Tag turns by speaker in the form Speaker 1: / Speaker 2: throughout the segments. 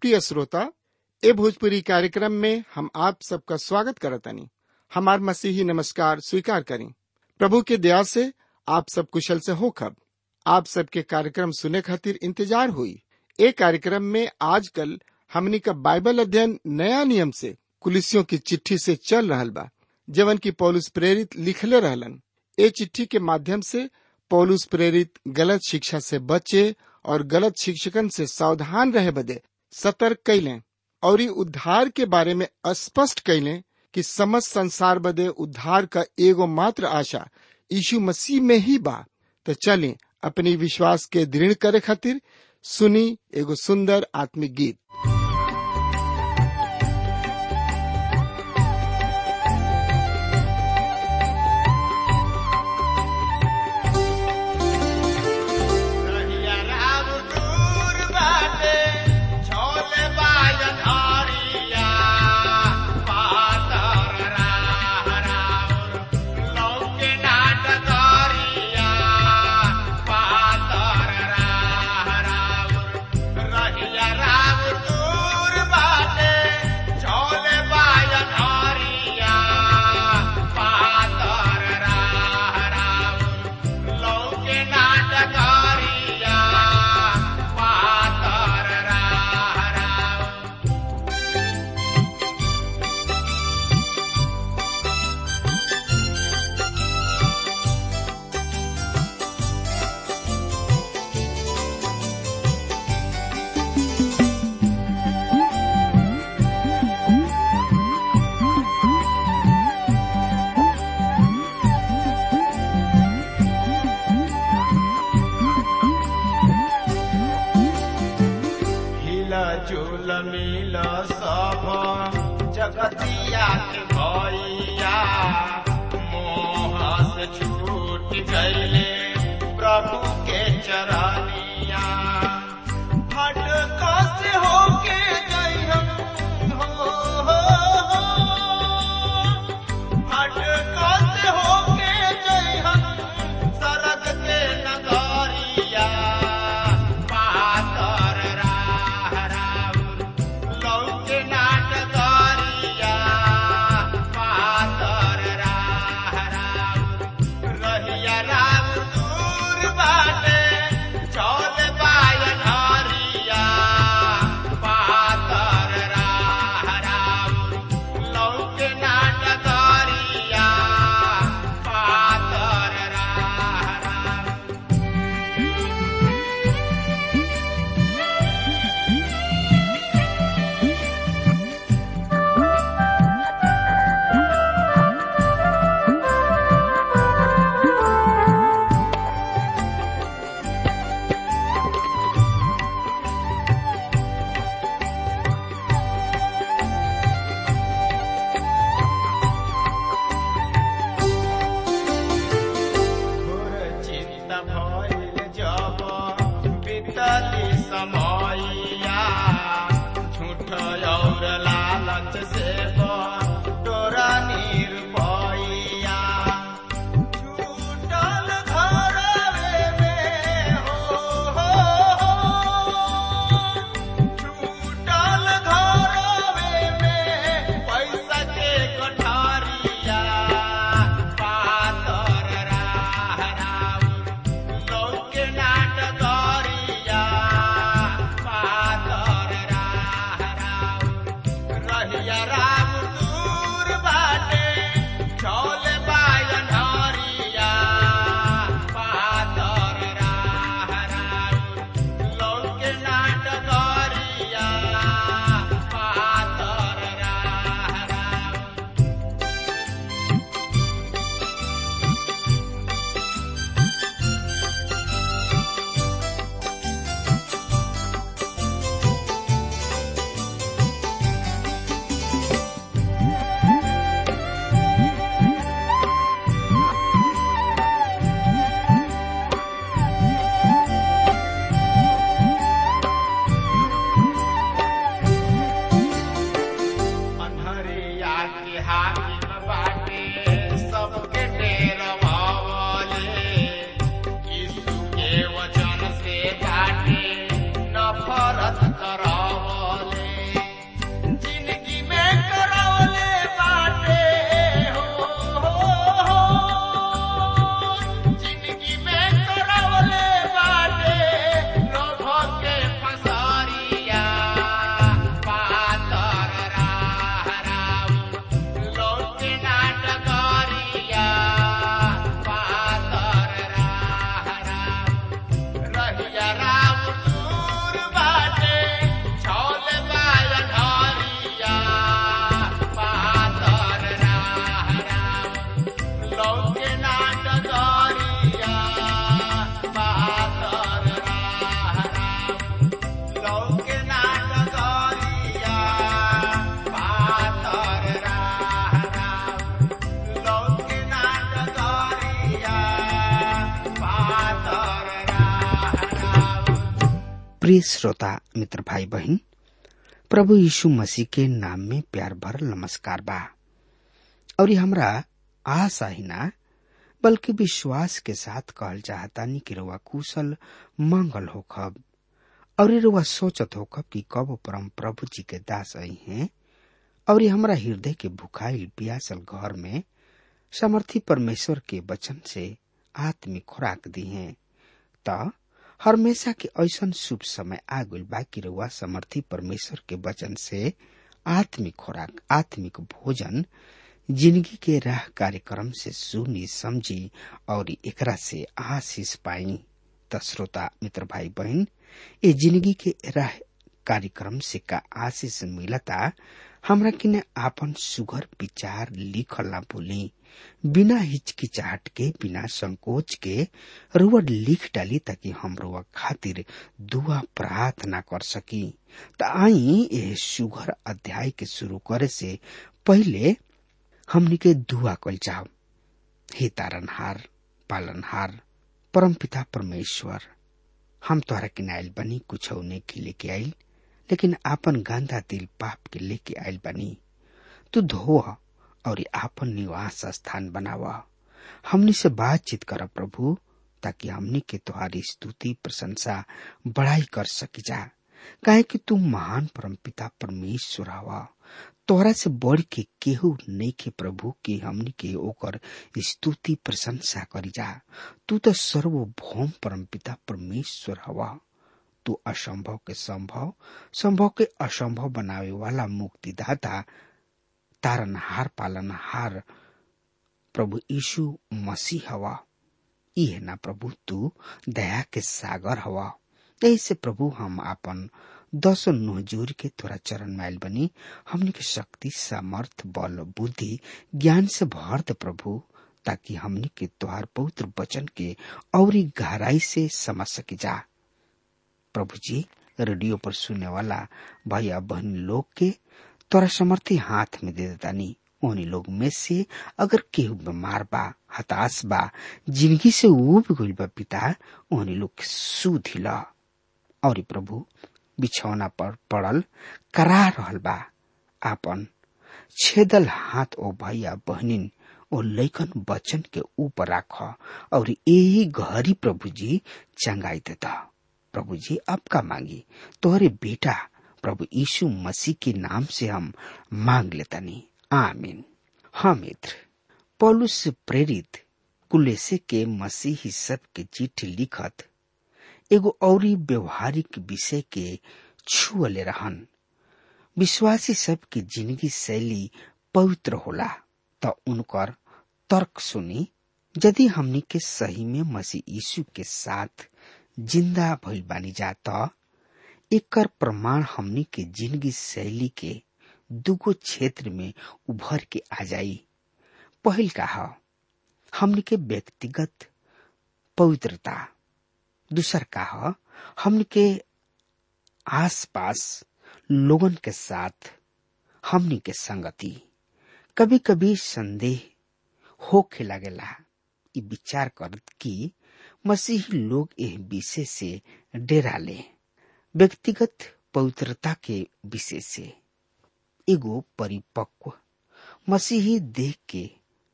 Speaker 1: प्रिय श्रोता ए भोजपुरी कार्यक्रम में हम आप सबका स्वागत करतनी हमार मसीही नमस्कार स्वीकार करें प्रभु के दया से आप सब कुशल से हो खब आप सबके कार्यक्रम सुने खातिर इंतजार हुई ए कार्यक्रम में आजकल हमनी का बाइबल अध्ययन नया नियम से कुलिसियों की चिट्ठी से चल रहल बा जवन की पौलुस प्रेरित लिखले रहलन ए चिट्ठी के माध्यम से पौलुस प्रेरित गलत शिक्षा से बचे और गलत शिक्षकन से सावधान रहे बदे सतर्क कैलें और ई उद्धार के बारे में स्पष्ट कैलें कि समस्त संसार बदे उद्धार का एगो मात्र आशा यीशु मसीह में ही बा तो चलें अपनी विश्वास के दृढ़ करे खातिर सुनी एगो सुंदर आत्मिक गीत
Speaker 2: रहिया राम दूर बाटे, छोले बाजन हरिया, पातर राह राउर, लौके नाट करिया, पातर राह राउर। रहिया राम दूर बाटे, छोले बाजन हरिया, पातर राह राउर, लौके नाटकारिया पातर राह राव हिला झूल मिल सब जगतिया के भैया मोह से छूट गईले प्रभु के चरनिया भटका से होके गई हम हो, हो, हो। भटका से होके गई हम सरग के नगरिया पातर राह राउर लौके नाटकरिया पातर राह राउर रहिया राम दूर बाटे चौल बायन हरिया पातर राह राउर लौके नाटकरिया पातर राह राउर घोर चिंता भइल जब बीतली समयया झूठ और लालच से तोरा निरपैया छूटल घरवे में हो, हो, हो। छूटल घरवे में पैसा के कोठारिया पातर राह राउर लौके नाटकरिया पातर राह राउर रहिया राम
Speaker 3: प्रिय श्रोता मित्र भाई बहन प्रभु यीशु मसीह के नाम में प्यार भर नमस्कार बा और ये हमरा आशा ही ना बल्कि विश्वास के साथ कहल चाहतानी कि रुआ कुशल मंगल होखब और रुआ सोचत होखब कि कब परम प्रभु जी के दास आई हैं और ये हमरा हृदय के भुखाइल पियासल घर में समर्थी परमेश्वर के वचन से आत्मिक खुराक दी है त हमेशा के ऐसन शुभ समय आ गइल बा कि रउआ समर्थी परमेश्वर के वचन से आत्मिक खुराक आत्मिक भोजन जिंदगी के राह कार्यक्रम से सुनी समझी और एकरा से आशीष पाई त श्रोता मित्र भाई बहन ये जिंदगी के राह कार्यक्रम से का आशीष मिलता हमरा किने आपन सुघर विचार लिखल ना भूली बिना हिचकिचाहट के बिना संकोच के रुआ लिख डाली ताकि हम रुआ खातिर दुआ प्रार्थना कर सकी त आई यह सुघर अध्याय के शुरू करे से पहले हमनी के दुआ कल जाओ हे तारनहार पालनहार परमपिता परमेश्वर हम तोहरा किनाइल बनी कुछ के लेके आइल लेकिन आपन गांधा दिल पाप के लेके आइल बनी तू धो और आपन निवास स्थान बनावा हमनी से बातचीत कर प्रभु ताकि हमनी के तुम्हारी स्तुति प्रशंसा बड़ाई कर सकी जा काहे कि तू महान परमपिता परमेश्वर हवा तोहरा से बढ़ के केहू नहीं के प्रभु के हमनी के ओकर स्तुति प्रशंसा करी जा तू तो सर्वभौम परमपिता परमेश्वर हवा तू असंभव के संभव संभव के असंभव बनावे वाला मुक्तिदाता तारनहार पालनहार प्रभु यीशु मसीह हवा इहे ना प्रभु तू दया के सागर हवा ऐसे प्रभु हम आपन दस नोजूर के तोरा चरण माइल बनी हमने के शक्ति सामर्थ बल बुद्धि ज्ञान से भर दे प्रभु ताकि हमने के तोहार पवित्र वचन के और गहराई से समझ सकी जा प्रभु जी रेडियो पर सुनने वाला भैया बहन लोग के तोरा समर्थी हाथ में दे देतानी उन्हीं लोग में से अगर केहू बीमार बा हताश बा जिंदगी से उब गइल बा पिता उन्हीं लोग के सुध ला और प्रभु बिछौना पर पड़ल करा रहल बा आपन छेदल हाथ ओ भैया बहनिन ओ लैकन बचन के ऊपर राख और यही घरी प्रभु जी चंगाई देता प्रभु जी आपका मांगी तोहरे बेटा प्रभु यीशु मसीह के नाम से हम मांग लेतानी आमीन हाँ मित्र पौलुस से प्रेरित कुलेसे के मसीही सब के चिट्ठी लिखत एगो औरी व्यवहारिक विषय के छुअले रहन विश्वासी सब के जिंदगी शैली पवित्र होला त उनकर तर्क सुनी यदि हमनी के सही में मसीह यीशु के साथ जिंदा भइल बानी जा त एकर प्रमाण हमनी के जिंदगी शैली के दुगो क्षेत्र में उभर के आ जाई पहिल का ह हमनी के व्यक्तिगत पवित्रता दूसर का ह हमनी के आसपास लोगन के साथ हमनी के संगति कभी कभी संदेह होखे लागेला इ विचार करत कि मसीही लोग एह विषय से डेरा ले व्यक्तिगत पवित्रता के विषय से एगो परिपक्व मसीही देख के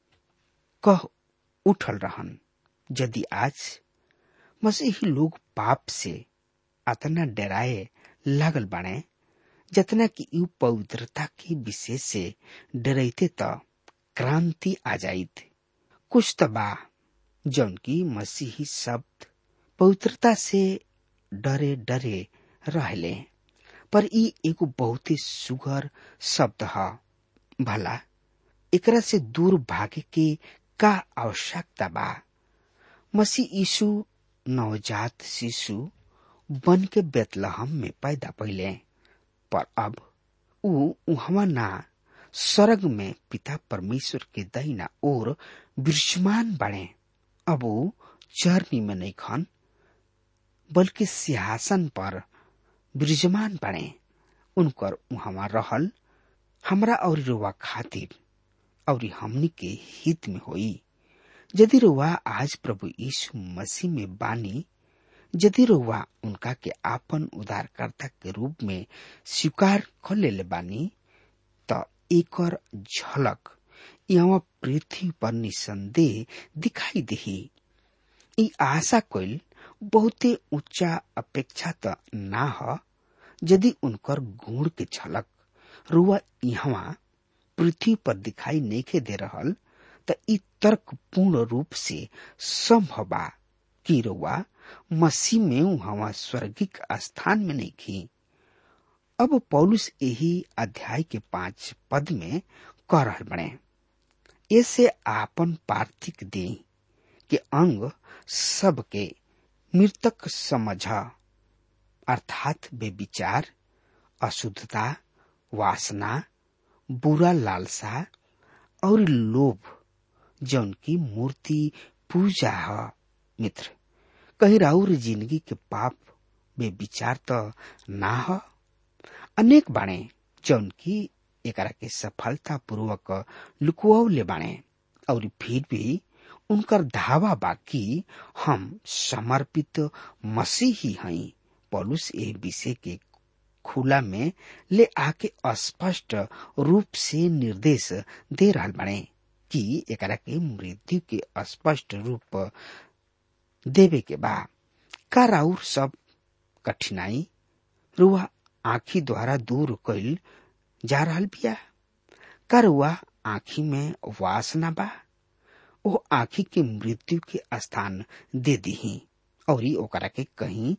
Speaker 3: कह उठल रहन यदि आज मसीही लोग पाप से अतना डराए लागल बाणे जतना कि यू पवित्रता के विषय से डरैते त क्रांति आ जाइत कुछ त बा जौन की मसीही शब्द पवित्रता से डरे डरे रहले पर ई एगो बहुत ही सुघर शब्द ह भला एकरा से दूर भागे के का आवश्यकता बा मसीह यीशु नवजात शिशु बन के बेतलहम में पैदा पहिले पर अब ऊ उहवा ना स्वर्ग में पिता परमेश्वर के दहिना ओर विराजमान बने अब ऊ चरनी में नहीं खन बल्कि सिंहासन पर विराजमान बने उनकर उहवा रहल हमरा और रुआ खातिर और हमनी के हित में होई यदि रुआ आज प्रभु यीशु मसीह में बानी यदि रउआ उनका के आपन उद्धारकर्ता के रूप में स्वीकार कर लेले बानी त एकर झलक यहाँ पृथ्वी पर निसंदेह दिखाई देही ई आशा कइल बहुते ऊंचा अपेक्षा त ना ह यदि उनकर गुण के झलक रुआ यहाँ पृथ्वी पर दिखाई नहीं दे रहल त ई तर्क पूर्ण रूप से संभव बा कि रुआ मसीह में वहां स्वर्गिक स्थान में नहीं की अब पौलुस यही अध्याय के पांच पद में कह रहल बने ऐसे आपन पार्थिक दे के अंग सबके मृतक समझ अर्थात बेविचार अशुद्धता वासना बुरा लालसा और लोभ जौन की मूर्ति पूजा है मित्र कहीं राउर जिंदगी के पाप बेविचार तो ना हो अनेक बाणे जौन की एकरा के सफलता पूर्वक लुकुआले बाणे और फिर भी उनकर धावा बाकी हम समर्पित मसीही हई पौलुस ए विषय के खुला में ले आके स्पष्ट रूप से निर्देश दे रहा बने कि एकरा के मृत्यु के स्पष्ट रूप देवे के बा का राउर सब कठिनाई रुआ आखी द्वारा दूर कैल जा रहा बिया का रुआ आखी में वासना बा ओ आखी के मृत्यु के स्थान दे दीही और ओकरा के कहीं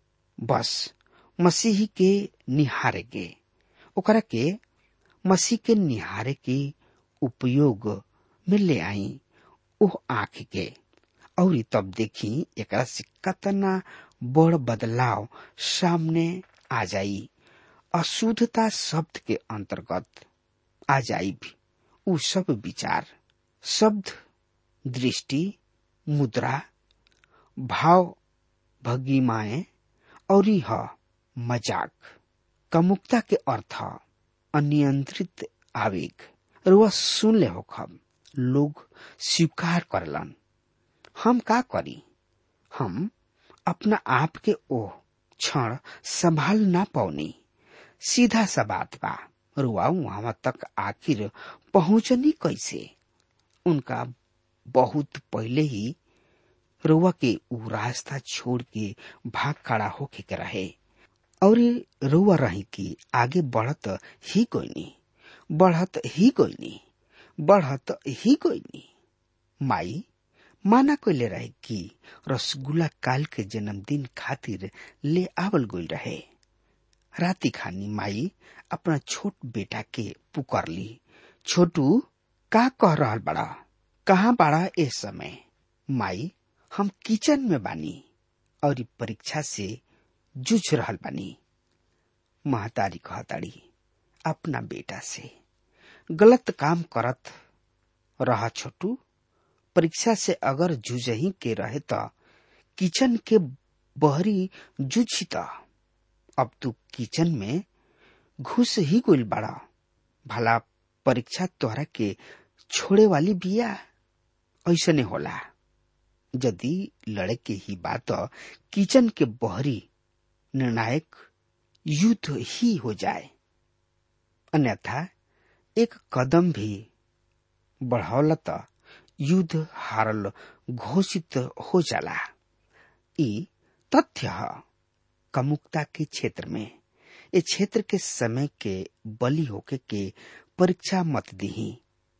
Speaker 3: बस मसीह के निहारे के ओकरा के मसीह के निहारे के उपयोग में ले आई ओह आँख के और तब देखी एकरा से कतना बड़ बदलाव सामने आ जाई अशुद्धता शब्द के अंतर्गत आ जाई भी उ सब विचार शब्द दृष्टि मुद्रा भाव भगिमाए और यह मजाक कमुकता के अर्थ अनियंत्रित आवेग रुआ सुन ले हो खब लोग स्वीकार करलन हम का करी हम अपना आप के ओ क्षण संभाल ना पौनी सीधा सा बात बा रुआ वहां तक आखिर पहुंचनी कैसे उनका बहुत पहले ही रुआ के उ रास्ता छोड़ के भाग खड़ा होके के रहे और रुआ रही कि आगे बढ़त ही कोई नहीं बढ़त ही कोई नहीं बढ़त ही कोई नहीं माई माना कोइले रहे कि रसगुल्ला काल के जन्मदिन खातिर ले आवल गोल रहे राती खानी माई अपना छोट बेटा के पुकार ली छोटू का कह रहा बड़ा कहाँ बड़ा इस समय माई हम किचन में बानी और परीक्षा से जूझ रहा बानी महतारी कहताड़ी अपना बेटा से गलत काम करत रहा छोटू परीक्षा से अगर जूझही के रहे त किचन के बहरी जूझी त अब तू किचन में घुस ही गुल बड़ा भला परीक्षा तोहरा के छोड़े वाली बिया ऐसने होला यदि लड़े के ही बात किचन के बहरी निर्णायक युद्ध ही हो जाए अन्यथा एक कदम भी बढ़ौला त युद्ध हारल घोषित हो जाला ई तथ्य है कमुकता के क्षेत्र में ए क्षेत्र के समय के बलि होके के परीक्षा मत दीही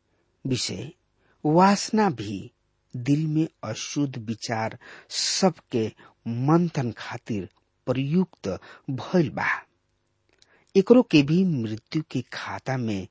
Speaker 3: विषय वासना भी दिल में अशुद्ध विचार सबके मंथन खातिर प्रयुक्त भइल बा एकरो के भी मृत्यु के खाता में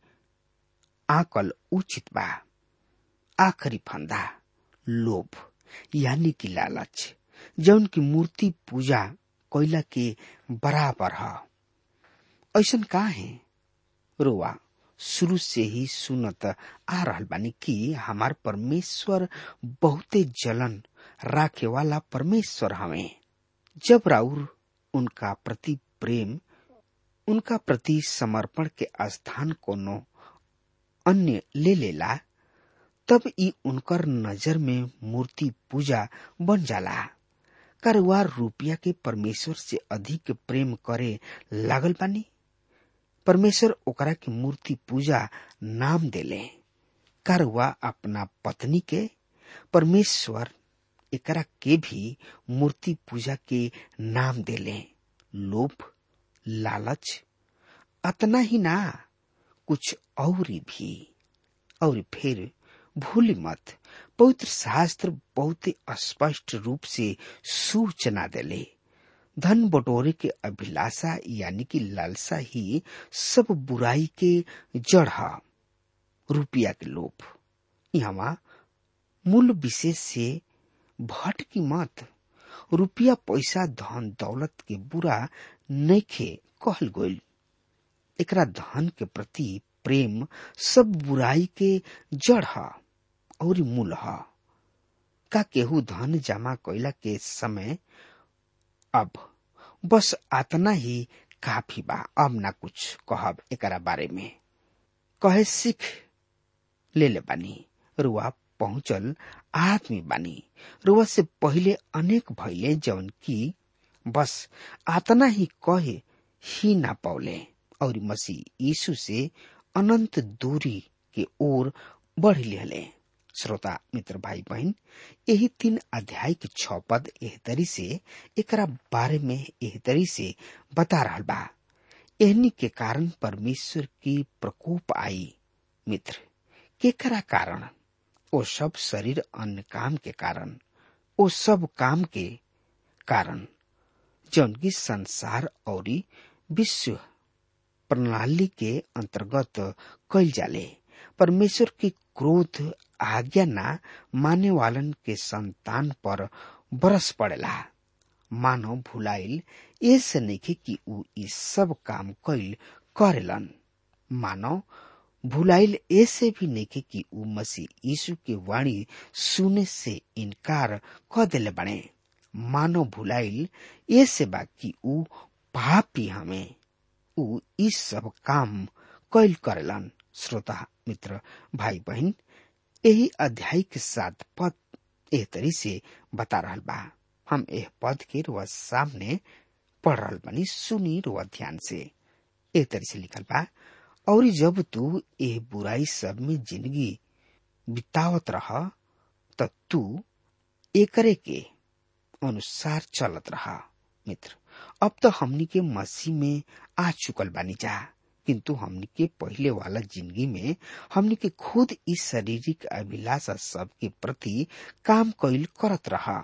Speaker 3: आकल उचित बा आखिरी फंदा लोभ यानी कि लालच जौन की मूर्ति पूजा कोयला के बराबर है ऐसन का है रोआ शुरू से ही सुनत आ रहल बानी कि हमार परमेश्वर बहुते जलन राखे वाला परमेश्वर हमें जब राउर उनका प्रति प्रेम उनका प्रति समर्पण के स्थान कोनो अन्य ले लेला तब ई उनकर नजर में मूर्ति पूजा बन जाला करवा रुपया के परमेश्वर से अधिक प्रेम करे लागल बानी परमेश्वर ओकरा के मूर्ति पूजा नाम देले करवा अपना पत्नी के परमेश्वर एकरा के भी मूर्ति पूजा के नाम देले लोभ लालच अतना ही ना कुछ और भी और फिर भूल मत पवित्र शास्त्र बहुत स्पष्ट रूप से सूचना देले धन बटोरे के अभिलाषा यानी कि लालसा ही सब बुराई के जड़ है रुपया के लोभ यहाँ मूल विशेष से भट की मत रुपया पैसा धन दौलत के बुरा नैखे कहल गोल एकरा धन के प्रति प्रेम सब बुराई के जड़ है और मूल है का केहू धन जमा कैला के समय अब बस आतना ही काफी बा अब ना कुछ कहब एकरा बारे में कहे सीख ले ले बानी रुआ पहुंचल आदमी बानी रुआ से पहले अनेक भैले जवन की बस आतना ही कहे ही ना पौले और मसीह यीशु से अनंत दूरी के ओर बढ़ लिहले श्रोता मित्र भाई बहन यही तीन अध्याय के छ पद एह तरी से एकरा बारे में एह तरी से बता रहा बा एहनी के कारण परमेश्वर की प्रकोप आई मित्र केकरा कारण ओ सब शरीर अन्य काम के कारण ओ सब काम के कारण जौन की संसार और विश्व प्रणाली के अंतर्गत कल जाले परमेश्वर के क्रोध आज्ञा ना माने वालन के संतान पर बरस पड़ेला मानव भुलाइल ऐसे नहीं कि ऊ ई सब काम कैल करेलन मानव भुलाइल ऐसे भी नहीं कि ऊ मसीह यीशु के वाणी सुने से इनकार क दिले बने मानव भुलाइल ऐसे बा कि ऊ पापी हमें ऊ इस सब काम कैल करेलन श्रोता मित्र भाई बहन यही अध्याय के साथ पद एह तरी से बता रहा बा हम एह पद के रुआ सामने पढ़ रहा बनी सुनी रुआ ध्यान से एह तरी से लिखल बा और जब तू एह बुराई सब में जिंदगी बितावत रह त तू एकरे के अनुसार चलत रहा मित्र अब तो हमनी के मसीह में आ चुकल बानी जा किंतु हमनी के पहले वाला जिंदगी में हमनी के खुद इस शारीरिक अभिलाषा सब के प्रति काम कैल करत रहा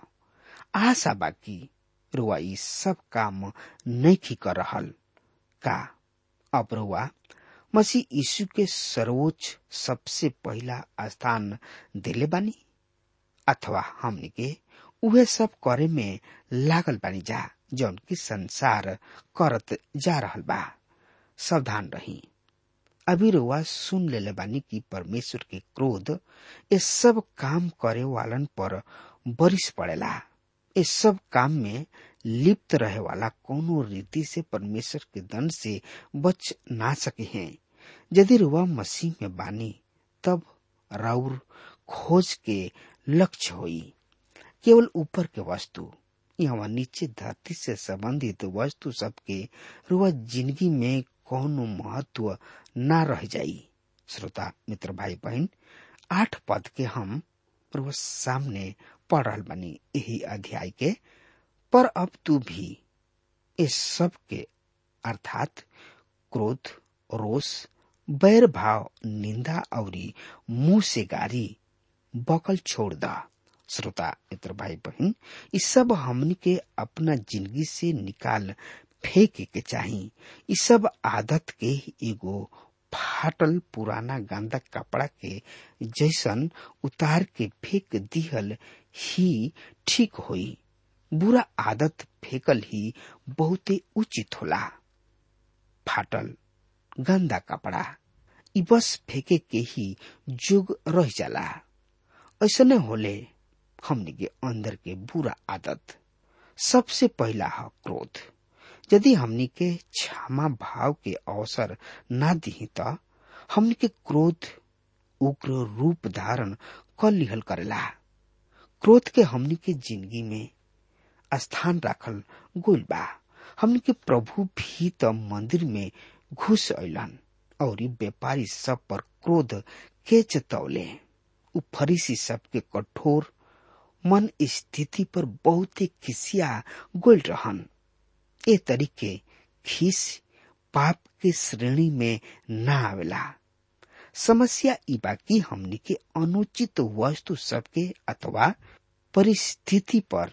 Speaker 3: आशा बाकी रुआ ई सब काम नहीं कर रहल का अब रुआ मसीह यीशु के सर्वोच्च सबसे पहला स्थान दिले बानी अथवा हमनी के उहे सब करे में लागल बानी जा जौन की संसार करत जा रहल बा सावधान रही अभी रुआ सुन लेले बानी कि परमेश्वर के क्रोध ये सब काम करे वालन पर बरिस पड़ेला इस सब काम में लिप्त रहे वाला कोनो रीति से परमेश्वर के दंड से बच ना सके हैं यदि रुआ मसीह में बानी तब राउर खोज के लक्ष्य होई केवल ऊपर के वस्तु यहाँ नीचे धरती से संबंधित वस्तु सबके रुआ जिंदगी में कौनो महत्व ना रह जाई श्रोता मित्र भाई बहन आठ पद के हम रुआ सामने पढ़ रहा बनी यही अध्याय के पर अब तू भी इस सब के अर्थात क्रोध रोष बैर भाव निंदा और मुंह से गारी बकल छोड़ दा श्रोता मित्र भाई बहन इस सब हमनी के अपना जिंदगी से निकाल फेंके के चाही इस सब आदत के एगो फाटल पुराना गंदा कपड़ा के जैसन उतार के फेंक दिहल ही ठीक होई बुरा आदत फेंकल ही बहुते उचित होला फाटल गंदा कपड़ा इ बस फेंके के ही जुग रह जाला ऐसने होले हमने के अंदर के बुरा आदत सबसे पहला है क्रोध यदि हमनी के क्षमा भाव के अवसर ना दी तो हमनी के क्रोध उग्र रूप धारण कर लिहल करेला क्रोध के हमनी के जिंदगी में स्थान राखल गोल बा हमन के प्रभु भी त मंदिर में घुस अलन और व्यापारी सब पर क्रोध के चतौले उ फरीसी सबके कठोर मन स्थिति पर बहुत खिसिया गोल रहन ए तरीके खीस पाप के श्रेणी में ना आवेला समस्या ई बाकी हमनी के अनुचित वस्तु सबके अथवा परिस्थिति पर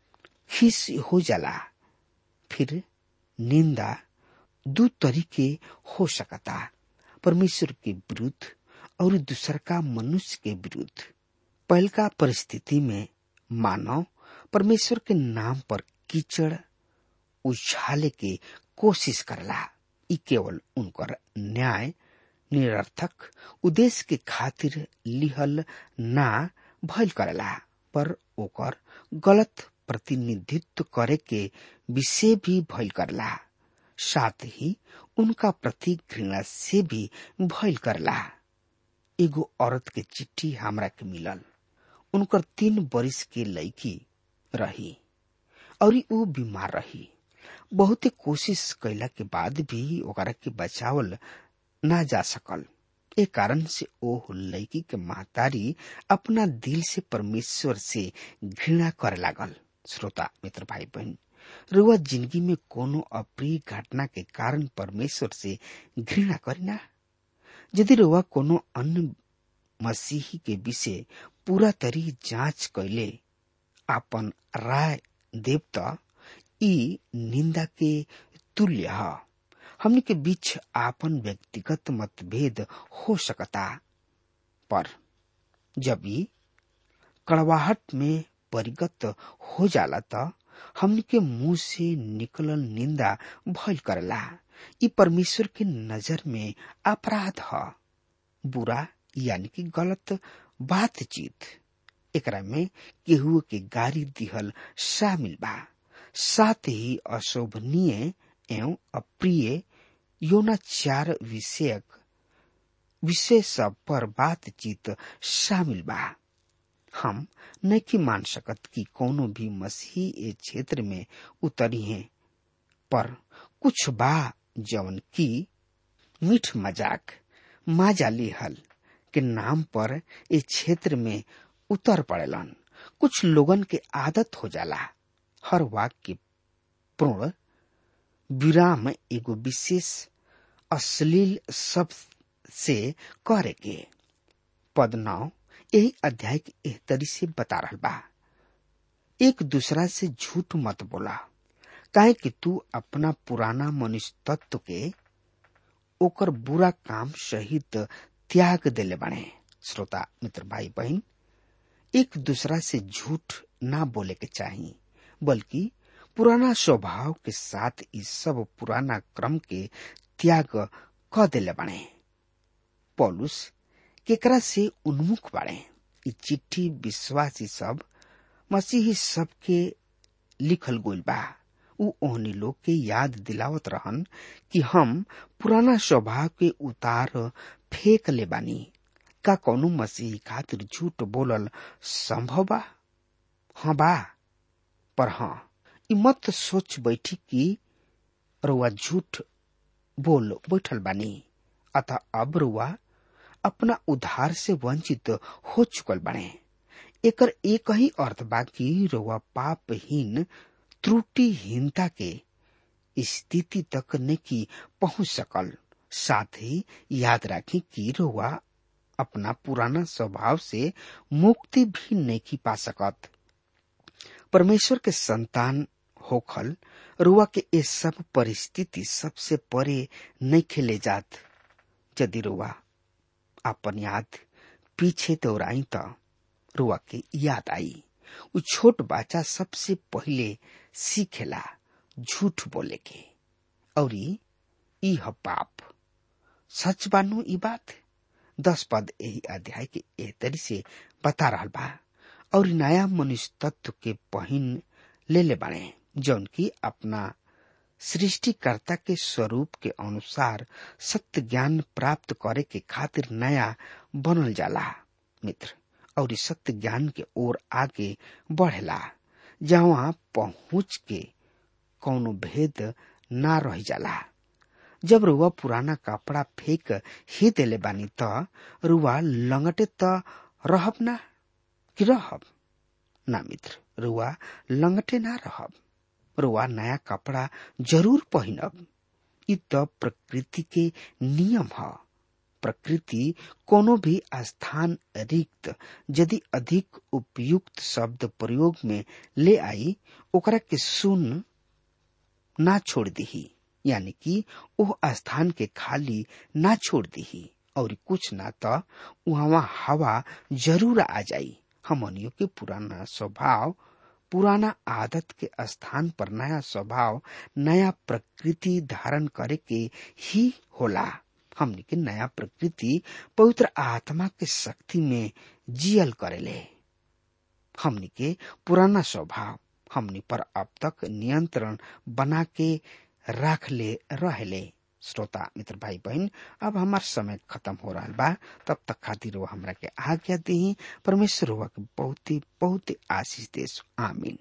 Speaker 3: खीस हो जाला फिर निंदा दू तरीके हो सकता परमेश्वर के विरुद्ध और दूसर का मनुष्य के विरुद्ध पहल का परिस्थिति में मानव परमेश्वर के नाम पर कीचड़ उछाले के कोशिश करला ई केवल उनकर न्याय निरर्थक उद्देश्य के खातिर लिहल ना भइल करला पर ओकर गलत प्रतिनिधित्व करे के विषय भी भइल करला साथ ही उनका प्रति घृणा से भी भइल करला एगो औरत के चिट्ठी हमरा के मिलल उनकर तीन बरिस के लड़की रही और ऊ बीमार रही बहुते कोशिश कैला के बाद भी ओकरा के बचावल ना जा सकल ए कारण से ओ लड़की के महतारी अपना दिल से परमेश्वर से घृणा करे लागल श्रोता मित्र भाई बहन रुआ जिंदगी में कोनो अप्रिय घटना के कारण परमेश्वर से घृणा करिना यदि रुआ कोनो अन्य मसीही के विषय पूरा तरी जांच कैले आपन राय देव त ई निंदा के तुल्य ह हमने के बीच आपन व्यक्तिगत मतभेद हो सकता पर जब ई कड़वाहट में परिगत हो जाला त हमने के मुंह से निकलल निंदा भइल करला ई परमेश्वर के नजर में अपराध ह बुरा यानी कि गलत बातचीत एकरा में केहू के गाली दिहल शामिल बा साथ ही अशोभनीय एवं अप्रिय यौनाचार विषयक विषय सब पर बातचीत शामिल बा हम नहीं मान सकत कि कोनो भी मसीही ए क्षेत्र में उतरी है पर कुछ बा जवन की मीठ मजाक माजाली हल के नाम पर ए क्षेत्र में उतर पड़ेलन कुछ लोगन के आदत हो जाला हर वाक्य पूर्ण विराम एगो विशेष अश्लील शब्द से करे के पद नौ यही अध्याय के एह तरी से बता रहा बा एक दूसरा से झूठ मत बोला काहे कि तू अपना पुराना मनुष्य तत्व के ओकर बुरा काम सहित त्याग देले बने श्रोता मित्र भाई बहन एक दूसरा से झूठ ना बोले के चाहिए बल्कि पुराना स्वभाव के साथ इस सब पुराना क्रम के त्याग क देले बने पौलुस केकरा से उन्मुख बाड़े ई चिट्ठी विश्वासी सब मसीही सब के लिखल गोल बा उ ओहनी लोग के याद दिलावत रहन कि हम पुराना स्वभाव के उतार फेंक ले बानी का कौनो मसीही खातिर झूठ बोलल संभव बा हाँ बा पर हाँ ई मत सोच बैठी कि रुआ झूठ बोल बैठल बानी अतः अब रुआ अपना उधार से वंचित हो चुकल बने एकर एक ही अर्थ बा कि रुआ पापहीन त्रुटिहीनता के स्थिति तक नहीं पहुंच सकल साथ ही याद रखें कि रुआ अपना पुराना स्वभाव से मुक्ति भी नहीं पा सकत परमेश्वर के संतान होखल रुआ के ये सब परिस्थिति सबसे परे नहीं खेले जात यदि रुआ अपन याद पीछे दौड़ाई त रुआ के याद आई उ छोट बच्चा सबसे पहले सीखेला झूठ बोले के और ई ह पाप सच बानू ई बात दस पद यही अध्याय के एह तरी से बता रहा बा और नया मनुष्य तत्व के पहिन ले ले बने जौन की अपना सृष्टिकर्ता के स्वरूप के अनुसार सत्य ज्ञान प्राप्त करे के खातिर नया बनल जाला मित्र और इस सत्य ज्ञान के ओर आगे बढ़ेला जहाँ पहुँच के कौनो भेद ना रह जाला जब रुआ पुराना कपड़ा फेंक ही देले बानी त रुआ लंगटे त रहब ना कि रहब ना मित्र रुआ लंगटे ना रहब रुआ नया कपड़ा जरूर पहिनब इ त प्रकृति के नियम ह प्रकृति कोनो भी स्थान रिक्त यदि अधिक उपयुक्त शब्द प्रयोग में ले आई ओकरा के सुन ना छोड़ दही यानी कि ओह स्थान के खाली ना छोड़ दही और कुछ ना तो वहाँ हवा जरूर आ जाई हमनियों के पुराना स्वभाव पुराना आदत के स्थान पर नया स्वभाव नया प्रकृति धारण करे के ही होला हमनी के नया प्रकृति पवित्र आत्मा के शक्ति में जियल करेले हमनी के पुराना स्वभाव हमनी पर अब तक नियंत्रण बना के राख ले रहले श्रोता मित्र भाई बहन अब हमार समय खत्म हो रहा बा तब तक खातिर वो हमरा के आज्ञा दी परमेश्वर हुआ के बहुत ही बहुत ही आशीष देश आमीन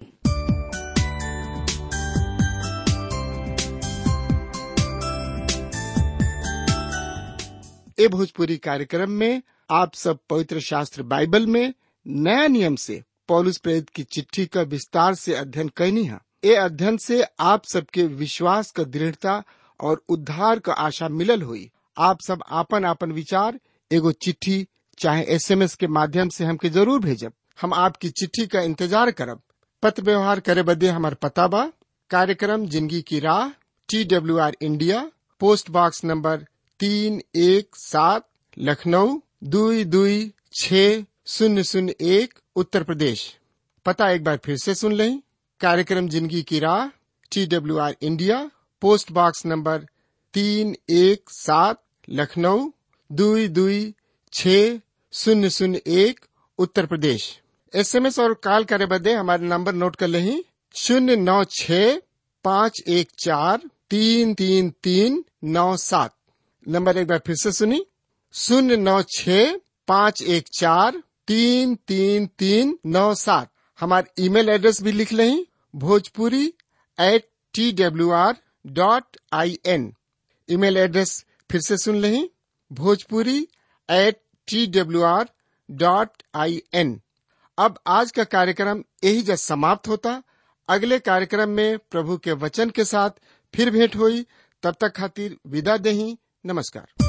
Speaker 1: ए भोजपुरी कार्यक्रम में आप सब पवित्र शास्त्र बाइबल में नया नियम से पौलुस प्रेरित की चिट्ठी का विस्तार से अध्ययन कैनी है ए अध्ययन से आप सबके विश्वास का दृढ़ता और उद्धार का आशा मिलल हुई आप सब आपन आपन विचार एगो चिट्ठी चाहे एसएमएस के माध्यम से हमके जरूर भेजब हम आपकी चिट्ठी का इंतजार करब पत्र व्यवहार करे बदे हमार पता बा कार्यक्रम जिंदगी की राह T W R India post box number तीन एक सात लखनऊ दुई दुई छ शून्य शून्य एक उत्तर प्रदेश पता एक बार फिर से सुन लें कार्यक्रम जिंदगी की राह T W R India post box number तीन एक सात लखनऊ दुई दुई छ शून्य शून्य एक उत्तर प्रदेश एसएमएस और कॉल करे बदे हमारे नंबर नोट कर लें शून्य नौ छ पाँच एक चार तीन तीन तीन नौ सात नंबर एक बार फिर से सुनी शून्य नौ छ पाँच एक चार तीन तीन तीन नौ सात हमारे ईमेल एड्रेस भी लिख लें Bhojpuri at T W R dot I N email address फिर से सुन लें Bhojpuri at T W R dot I N अब आज का कार्यक्रम यही जब समाप्त होता अगले कार्यक्रम में प्रभु के वचन के साथ फिर भेंट हुई तब तक खातिर विदा दही नमस्कार